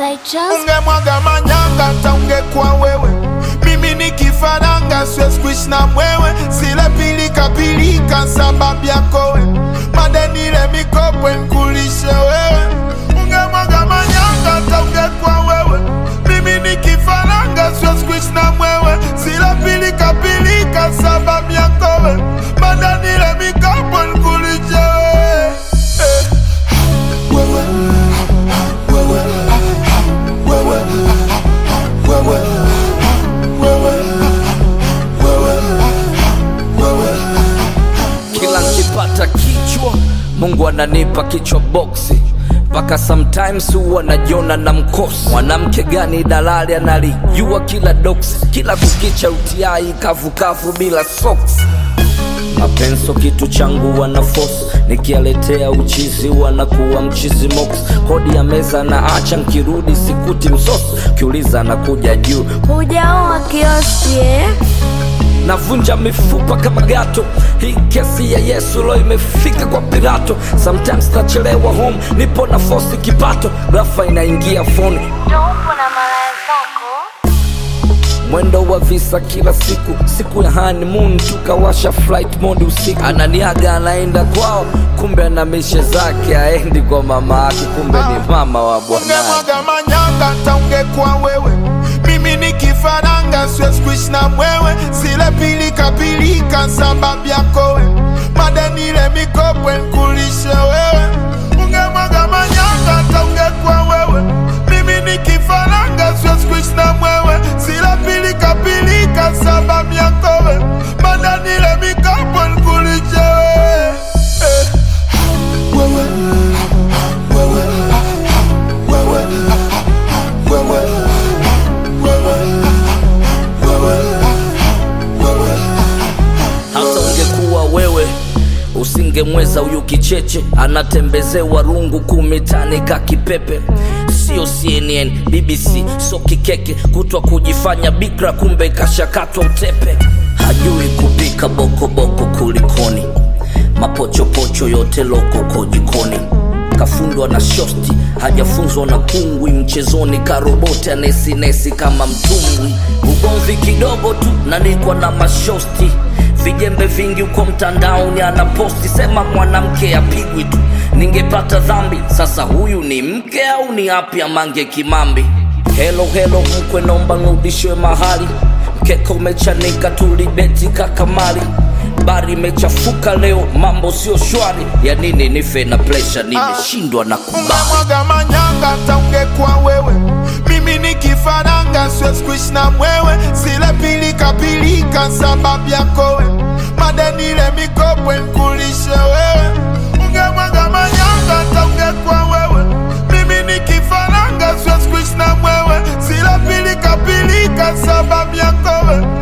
by Charles. ungemwaga manyanga hata ungekuwa wewe mimi ni kifaranga siwezi kuishi na mwewe zile pilika pilika sababu yako we madenile mikopo nkulishe wewe ungemwaga manyanga hata ungekuwa wewe mimi ni kifaranga siwezi kuishi na mwewe zile pilika pilika sababu yako we madenile mikopo nkulishe wewe eh. wewe wewe wewe wewe wewe wewe wewe kila nkipata kichwa mungu ananipa kichwa boksi mpaka sometimes huwa najiona na mkosi mwanamke gani dalali analijua kila doksi kila kukicha utiai kavukavu bila socks mapenso kitu changu wana force nikialetea uchizi wanakuwa mchizi mox kodi ya meza na acha nkirudi sikuti msosi kiuliza nakuja juu Hujaoa kioski eh? navunja mifupa kama gato hii kesi ya yesu lo imefika kwa pirato sometimes nachelewa home nipo na fosi kipato rafa inaingia foni Ndio upo na malaya zako. mwendo wa visa kila siku siku ya honeymoon tukawasha flight mode usiku ananiaga anaenda kwao kumbe ana mishe zake aendi kwa mama yake kumbe ni mama wa bwanaye ungemwaga manyanga hata ungekuwa wewe mimi ni kifaranga siwezi kuishi na mwewe zile pilika pilika sababu yako we madenile mikopo nkulishe wewe ungemwaga manyanga hata ungekuwa wewe mimi ni kifaranga siwezi kuishi na mwewe zile pilika pilika sababu yako we madenile mikopo nkulishe wewe eh. wewe wewe wewe wewe wewe wewe wewe hata ungekuwa wewe usingemweza huyu kicheche anatembezewa rungu kumitani ka kipepe sio cnn bbc so kikeke kutwa kujifanya bikra kumbe kashakatwa utepe hajui kupika bokoboko kulikoni mapochopocho yote lokoko jikoni kafundwa na shosti hajafunzwa na kungwi mchezoni karoboti anesinesi kama mtumbwi ugomvi kidogo tu nanikwa na mashosti vijembe vingi huko mtandaoni anaposti sema mwanamke apigwi tu ningepata dhambi sasa huyu ni mke au ni api amange kimambi helo helo mkwe nomba nrudishwe mahali mkeka umechanika tulibeti kakamari bari imechafuka leo mambo sio shwari ya nini nife na presha nimeshindwa na kubali ungemwaga manyanga hata ungekuwa wewe mimi ni kifaranga siwezi kuishi na mwewe zile pilika pilika sababu yako we madenile mikopo nkulishe wewe ungemwaga manyanga hata ungekuwa wewe mimi ni kifaranga siwezi kuishi na mwewe zile pilika pilika sababu yako we